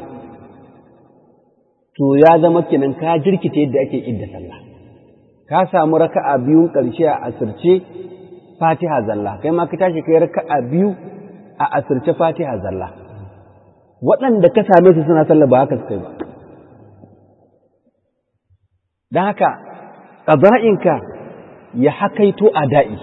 to ya zama kenan ka jirkita yadda ake idda sallah ka samu raka'a biyun ƙarshe a asirce fatiha zalla kai ma ka tashi kai raka'a biyu a asirce fatiha zalla waɗanda ka same su suna sallah ba haka suka yi ba don haka ƙaza'inka ya hakaito a da'i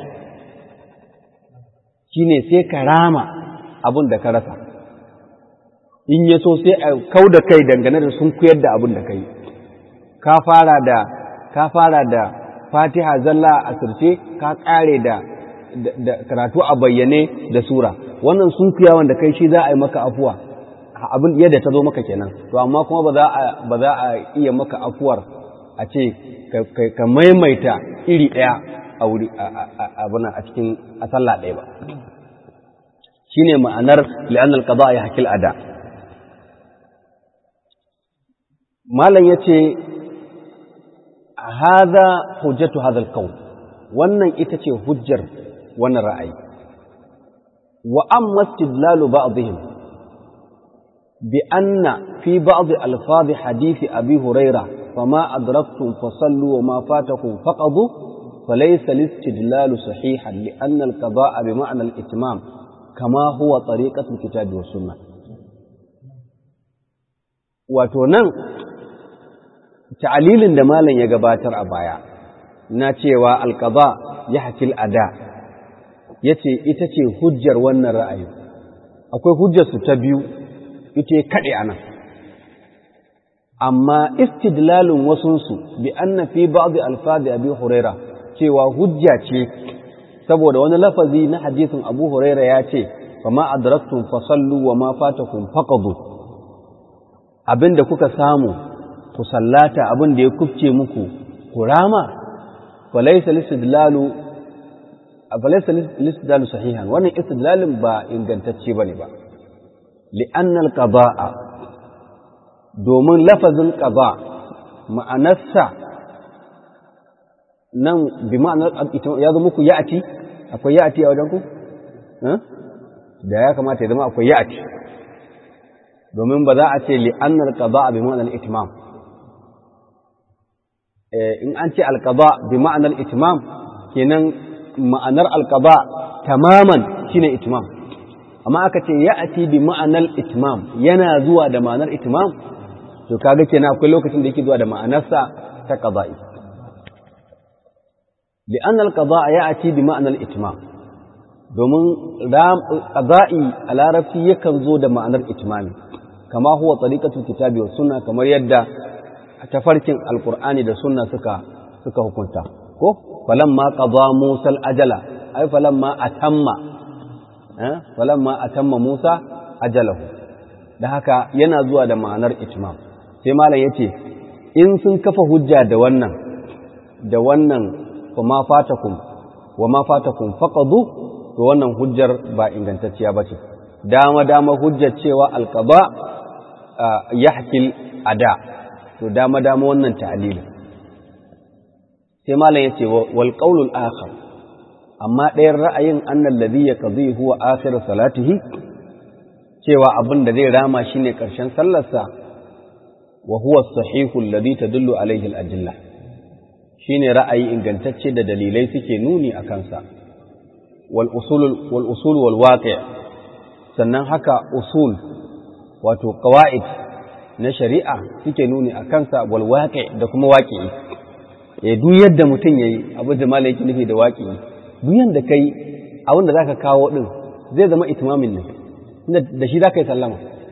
shi ne sai ka rama abin da ka rasa in ya so sai a kau da kai dangane da sun kuyar da abin da ka yi ka fara da ka fara da fatiha zalla a sirce ka ƙare da karatu a bayyane da sura wannan sun kuya wanda kai shi za a yi maka afuwa abin yadda ta zo maka kenan to amma kuma ba za a iya maka afuwar a ce ka maimaita iri ɗaya a wuri abunan a cikin a sallah ɗaya ba shi ne ma'anar li'annal qada ya hakil ada malam ya ce haza hujjatu hadal qawl wannan ita ce hujjar wannan ra'ayi wa amma istidlalu ba'dihim bi anna fi ba'd alfaz hadith abi hurairah فما أدركتم فصلوا وما فاتكم فقضوا فليس الاستدلال صحيحا لأن القضاء بمعنى الإتمام كما هو طريقة الكتاب والسنة وتنن تعليل دمالا يقباتر أبايا ناتيوا القضاء يحكي الأداء yace ita ce hujjar wannan ra'ayi akwai hujjarsu ta biyu ita kaɗe a nan amma istidlalin wasunsu bi anna fi ba'd alfadi abi huraira cewa hujja ce saboda wani lafazi na hadisin abu huraira ya ce fa ma adraktum fa sallu wa ma fatakum faqadu abinda kuka samu ku sallata abinda ya kufce muku ku rama fa laysa listidlalu fa laysa listidlalu sahihan wannan istidlalin ba ingantacce bane ba li'anna al-qada'a domin lafazin ƙaba ma'anarsa nan bi ma'anar ya zama ku ya'ati akwai ya'ati a wajenku? da ya kamata ya zama akwai ya'ati domin ba za a ce li'annar ƙaba a bi ma'anar itimam in an ce alƙaba bi ma'anar itimam kenan ma'anar alƙaba tamaman shine itimam amma aka ce ya ati bi ma'anar itmam yana zuwa da ma'anar itmam to kaga kenan akwai lokacin da yake zuwa da ma'anarsa ta qada'i لأن القضاء يأتي بمعنى الإتمام domin qada'i a larabci yakan zo da ma'anar itmami kama huwa tariqatul kitabi was sunna kamar yadda tafarkin alqur'ani da sunna suka suka hukunta ko falamma qada musa ajala ay falamma atamma eh falamma atamma musa ajalahu da haka yana zuwa da ma'anar itmam sai malam yace in sun kafa hujja da wannan da wannan kuma fatakum wa ma fatakum faqadu to wannan hujjar ba ingantacciya bace dama dama hujjar cewa alqaba yahkil ada to dama dama wannan ta'lil sai malam yace wal qawlul akhar amma ɗayan ra'ayin annal ladhi yaqdi huwa akhir salatihi cewa abin da zai rama shine karshen sallarsa wa huwa as-sahihu alladhi tadullu alayhi al-adillah shine ra'ayi ingantacce da dalilai suke nuni a kansa wal usul wal waqi' sannan haka usul wato qawaid na shari'a suke nuni a kansa wal waqi' da kuma waqi'i eh duk yadda mutum yayi abu da malai yake nufi da waqi'i duk yanda kai abin da zaka kawo din zai zama itmamin ne tunda da shi zaka yi sallama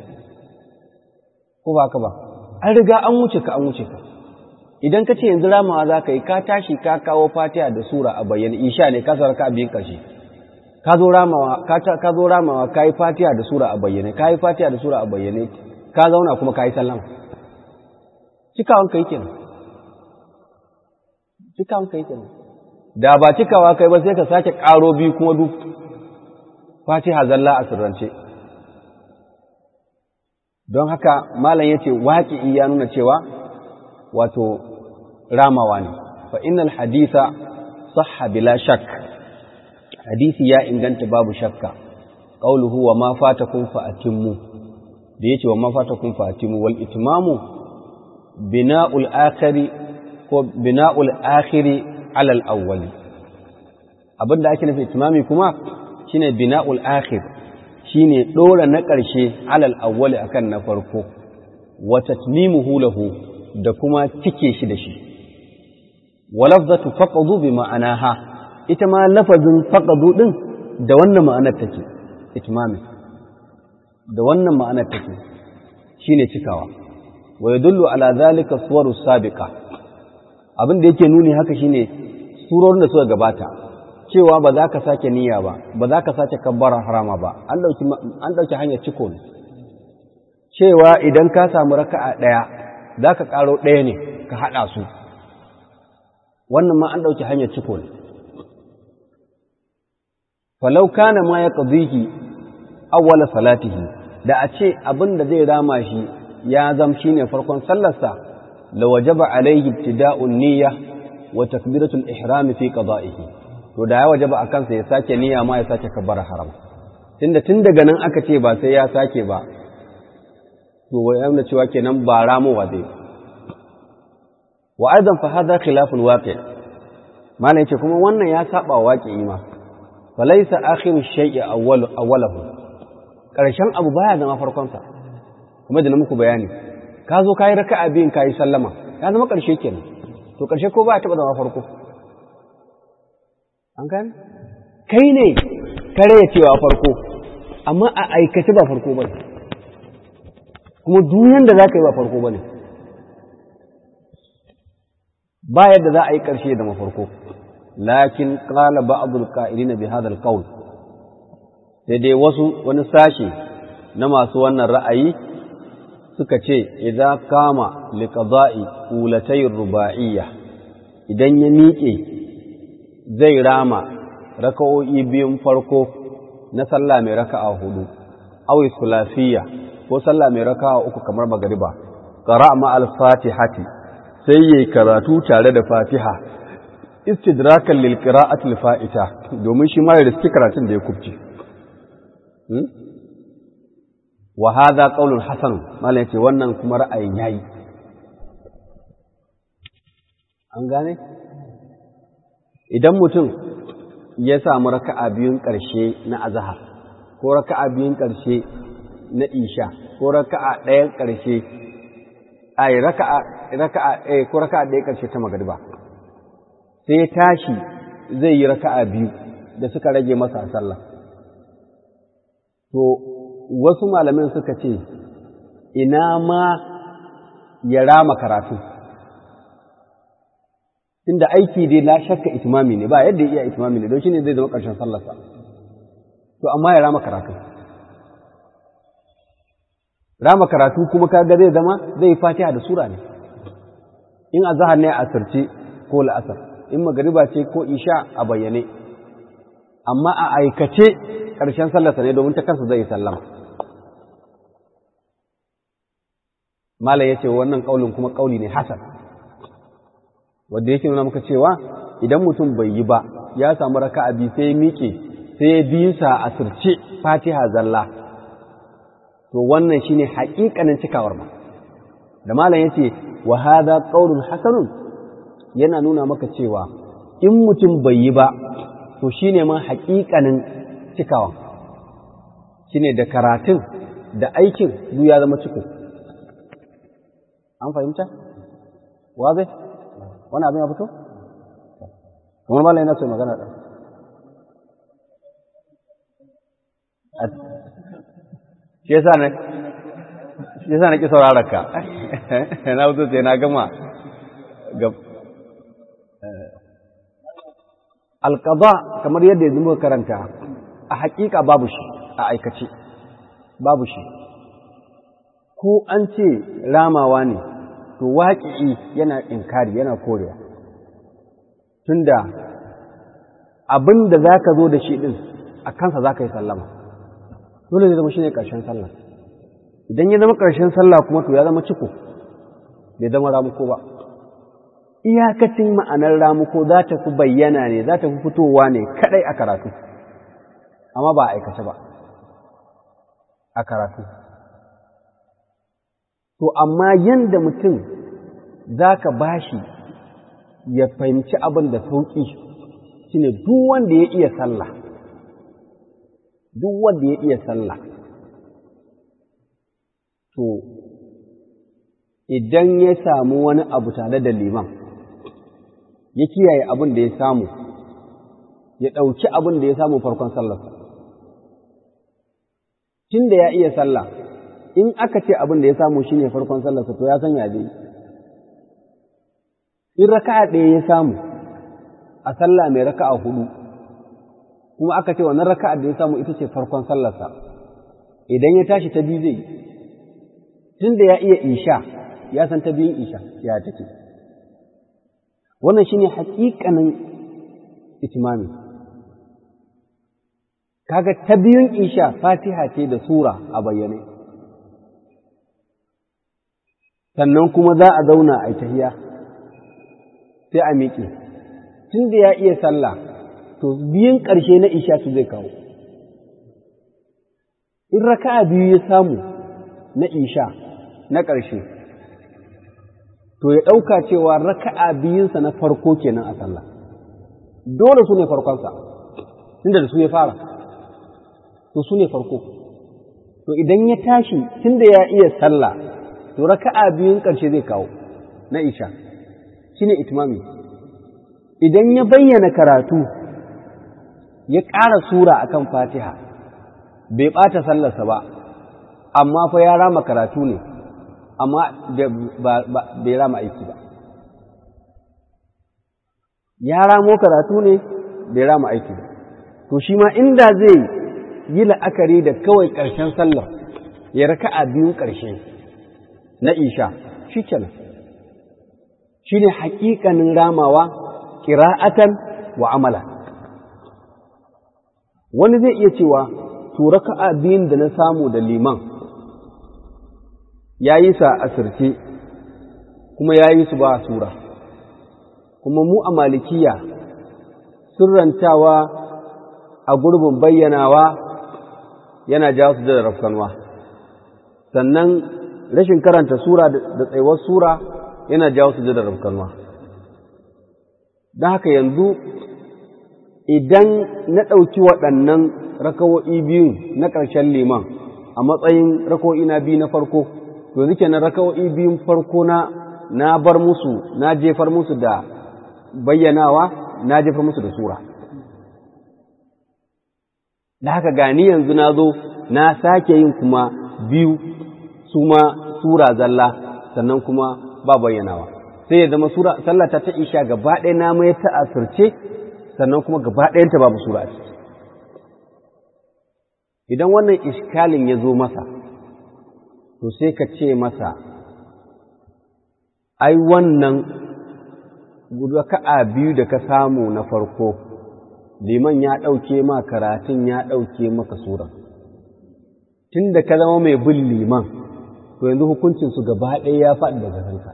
ko ba ka ba an riga an wuce ka an wuce ka idan ka ce yanzu ramawa za ka yi ka tashi ka kawo fatiha da sura a bayyane isha ne ka sarka a biyun ƙarshe ka zo ramawa ka zo ramawa ka yi fatiha da sura a bayyane ka yi fatiha da sura a bayyane ka zauna kuma ka yi sallama cikawan kai kenan cikawan kai kenan da ba cikawa kai ba sai ka sake ƙaro biyu kuma duk fatiha zalla a sirrance don haka malam ya ce waƙi ya nuna cewa wato ramawa ne fa innal haditha sahha bila shak hadisi ya inganta babu shakka qauluhu wa ma fatakum fa atimmu da yace wa ma fatakum fa atimmu wal itmamu bina'ul akhiri ko bina'ul akhiri ala al awwal abinda ake nufi itmami kuma shine bina'ul akhir shine dora na ƙarshe ala al awwal akan na farko wa tatmimuhu lahu da kuma cike shi da shi walafzatu faqadu bi ma'anaha ita ma lafazin faqadu din da wannan ma'anar take itmami da wannan ma'anar take shine cikawa wa yadullu ala zalika suwaru sabiqa abin da yake nuni haka shine surorin da suka gabata cewa ba za ka sake niyya ba ba za ka sake kabbara harama ba an dauki an dauki hanyar ciko ne cewa idan ka samu raka'a daya za ka ƙaro ɗaya ne ka haɗa su wannan ma an ɗauki hanyar ciko ne falau kana ma ya ƙazihi awwala salatihi da a ce abin da zai rama shi ya zam shi ne farkon sallarsa la wajaba alaihi ibtida'un niyya wa takbiratul ihram fi qada'ihi to da ya wajaba akan sa ya sake niyya ma ya sake kabbara haram tunda tun daga nan aka ce ba sai ya sake ba to wai yana cewa kenan ba ramowa zai wa aidan fa hadha khilaful waqi' malai yace kuma wannan ya saba waqi'i ma falaysa akhiru shay'i awwal awwalahu karshen abu baya zama farkon sa kuma da muku bayani ka zo kai raka'a biyun kai sallama ya zama karshe kenan to karshe ko ba ya taba zama farko an gane kai ne kare ya cewa farko amma a aikace ba farko bane kuma duniyan da za ka yi ba farko ba ne ba yadda za a yi ƙarshe da mafarko lakin ƙala ba'adul ƙa'ilina bi hadal qaul sai dai wasu wani sashe na masu wannan ra'ayi suka ce idan kama liqada'i ulatai ruba'iyya idan ya miƙe zai rama raka'o'i biyun farko na sallah mai raka'a hudu awi sulasiyya ko sallah mai raka'a uku kamar magariba qara ma al-fatihati sai yayi karatu tare da fatiha istidrakan lil qira'ati al-fa'ita domin shi ma ya riski karatun da ya kubce wa hadha qaulun hasan mallan yace wannan kuma ra'ayin yayi an gane idan mutum ya samu raka'a biyun ƙarshe na azhar ko raka'a biyun ƙarshe na isha ko raka'a ɗayan ƙarshe ai raka'a raka'a eh ko raka'a ɗayan ƙarshe ta magariba sai ya tashi zai yi raka'a biyu da suka rage masa a sallah to wasu malamin suka ce ina ma ya rama karatu inda aiki dai na shakka itimami ne ba yadda ya iya itimami ne don shi ne zai zama ƙarshen sallarsa to amma ya rama karatu rama karatu kuma kaga zai zama zai yi fatiha da sura ne in azhar ne a asirce ko la'asar in magariba ce ko isha a bayyane amma a aikace ƙarshen sallarsa ne domin ta kansa zai yi sallama malam ya ce wannan ƙaulin kuma ƙauli ne hasan wanda yake nuna maka cewa idan mutum bai yi ba ya samu raka'a biyu sai ya miƙe sai ya bi sa a sirce fatiha zalla to wannan shine haƙiƙanin cikawar ma da malam yace wa hadha qaulun hasanun yana nuna maka cewa in mutum bai yi ba to shine ma haƙiƙanin cikawa shine da karatun da aikin duk ya zama ciko an fahimta wa zai wani abin ya fito kamar malam yana so magana ɗan shi yasa na shi yasa na ki saurara ka na fito sai na gama ga alqada kamar yadda yanzu muka karanta a hakika babu shi a aikace babu shi ko an ce ramawa ne to waƙi'i yana inkari yana korewa tunda abin da za ka zo da shi ɗin a kansa za ka yi sallama dole zai zama shi ne ƙarshen sallah idan ya zama ƙarshen sallah kuma to ya zama ciko bai zama ramuko ba iyakacin ma'anar ramuko za ta fi bayyana ne za ta fi fitowa ne kaɗai a karatu amma ba a aikace ba a karatu to amma yanda mutum za ka bashi ya fahimci abin da sauƙi shine duk wanda ya iya sallah duk wanda ya iya sallah to idan ya samu wani abu tare da liman ya kiyaye abin da ya samu ya ɗauki abin da ya samu farkon sallarsa tun da ya iya sallah in aka ce abin da ya samu shine farkon sallarsa to ya san ya dai in raka'a ɗaya ya samu a sallah mai raka'a hudu kuma aka ce wannan raka'a da ya samu ita ce farkon sallarsa idan ya tashi ta biyu zai tun da ya iya isha ya san ta biyun isha ya take wannan shine haƙiƙanin itimami kaga ta biyun isha fatiha ce da sura a bayyane sannan kuma za a zauna a tahiya sai a miƙe tun da ya iya sallah to biyun ƙarshe na isha su zai kawo in raka'a biyu ya samu na isha na ƙarshe to ya ɗauka cewa raka'a biyunsa na farko kenan a sallah dole su ne farkonsa tunda da su ya fara to su ne farko to idan ya tashi tunda ya iya sallah to raka'a biyun ƙarshe zai kawo na isha shine itimami idan ya bayyana karatu ya ƙara sura akan fatiha bai ɓata sallarsa ba amma fa ya rama karatu ne amma bai rama aiki ba ya ramo karatu ne bai rama aiki ba to shi ma inda zai yi la'akari da kawai ƙarshen sallar ya raka a biyun ƙarshe na isha shi kenan shi ne haƙiƙanin ramawa ƙira'atan wa amala wani zai iya cewa to raka'a biyun da na samu da liman ya yi sa asirce kuma ya yi su ba sura kuma mu a malikiya sirrantawa a gurbin bayyanawa yana jawo su da rafkanwa sannan rashin karanta sura da tsayuwar sura yana jawo su da rafkanwa don haka yanzu idan na ɗauki waɗannan rakawo'i biyun na ƙarshen liman a matsayin rakawo'i na biyu na farko to yanzu kenan rakawo'i biyun farko na na bar musu na jefar musu da bayyanawa na jefar musu da sura da haka gani yanzu na zo na sake yin kuma biyu su ma sura zalla sannan kuma ba bayyanawa sai ya zama sura sallata ta isha gaba ɗaya na mai ta asirce sannan kuma gaba ɗayanta babu sura a ciki idan wannan iskalin ya zo masa to sai ka ce masa ai wannan raka'a biyu da ka samu na farko liman ya ɗauke ma karatun ya ɗauke maka sura tun da ka zama mai bin liman to yanzu hukuncinsu gaba ɗaya ya faɗi daga kanka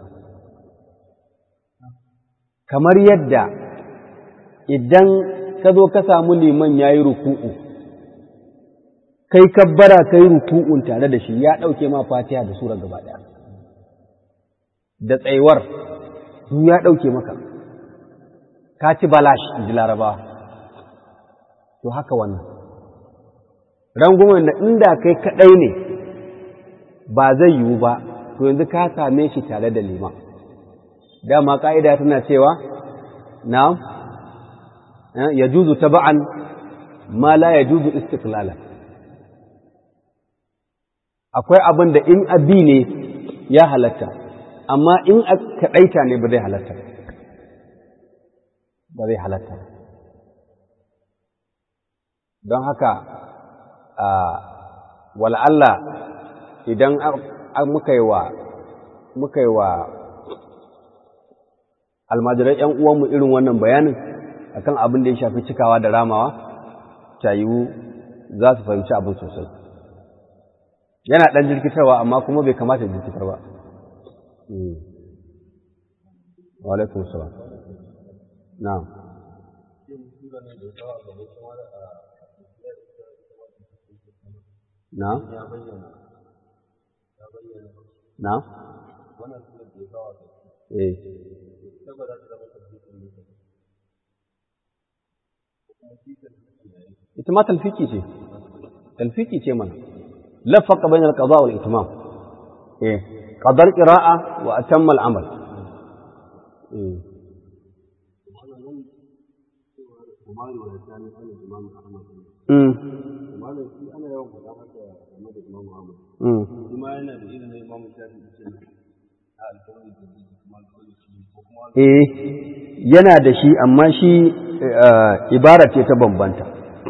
kamar yadda idan ka zo ka samu liman ya yi ruku'u kai kabbara ka yi ruku'un tare da shi ya ɗauke ma fatiha da sura gaba ɗaya da tsayuwar su ya ɗauke maka ka ci balash in ji larabawa to haka wannan rangumar da inda kai kaɗai ne ba zai yiwu ba to yanzu ka same shi tare da liman dama ƙa'ida tana cewa na ya juzu taba'an ma la ya juzu istiklala akwai abin da in abi ne ya halatta amma in kaɗaita ne ba zai halatta ba zai halatta don haka wal'alla idan muka yi wa muka yi wa almajirai ‘yan uwanmu irin wannan bayanin akan abin da ya shafi cikawa da ramawa cayiwu za su fahimci abin sosai yana ɗan jirkitarwa amma kuma bai kamata jirkitar ba walaikun salam na na na eh ita ma talfiki ce talfiki ce mana lafaka bayan alqada wal itmam eh qadar qira'a wa atamma al-amal eh Eh, yana da shi, amma shi ibara ce ta bambanta.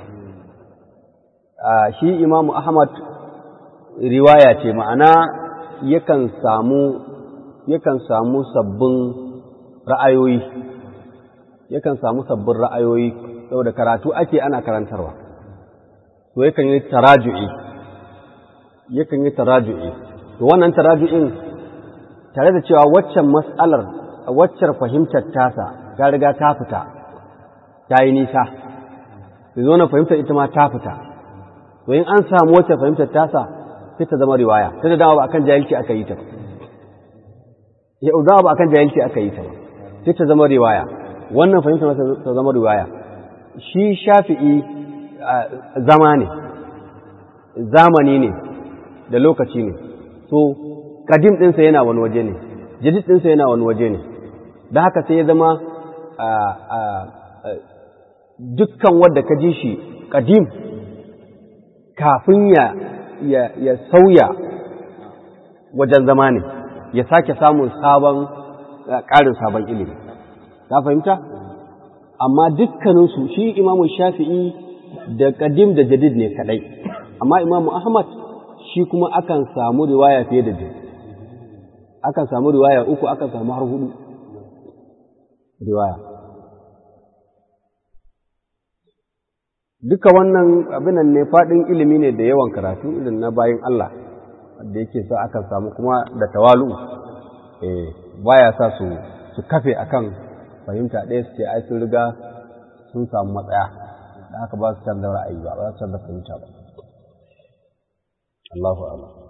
Shi Imamu Ahmad riwaya ce, ma'ana yakan samu yakan samu sabbin ra'ayoyi, yakan samu sabbin ra'ayoyi, saboda karatu ake ana karantarwa. To yakan yi taraju'i, yakan yi taraju'i. To wannan taraju'in tare da cewa waccan mas'alar waccar fahimtar tasa ta riga ta fita ta yi nisa da zo na fahimtar ita ma ta fita to in an samu wacce fahimtar tasa sai ta zama riwaya sai da dama ba akan jahilci aka yi ta ba ya dama ba akan jahilci aka yi ta ba sai ta zama riwaya wannan fahimtar ta zama riwaya shi shafi'i zama ne zamani ne da lokaci ne so kadim ɗinsa yana wani waje ne jadid ɗinsa yana wani waje ne da haka sai ya zama dukkan wadda ka ji shi kadim kafin ya, ya, sauya wajen zama ne ya sake samun sabon ƙarin sabon ilimi ka fahimta amma dukkaninsu shi imamu shafi'i da kadim da jadid ne kadai amma imamu ahmad shi kuma akan samu riwaya fiye da biyu akan samu riwaya uku akan samu har hudu riwaya duka wannan abinan ne faɗin ilimi ne da yawan karatu irin na bayan Allah da yake sa akan samu kuma da tawalu eh baya sa su su kafe akan fahimta ɗaya su ce ai sun riga sun samu matsaya da haka ba su canza ra'ayi ba ba su canza fahimta ba Allahu a'lam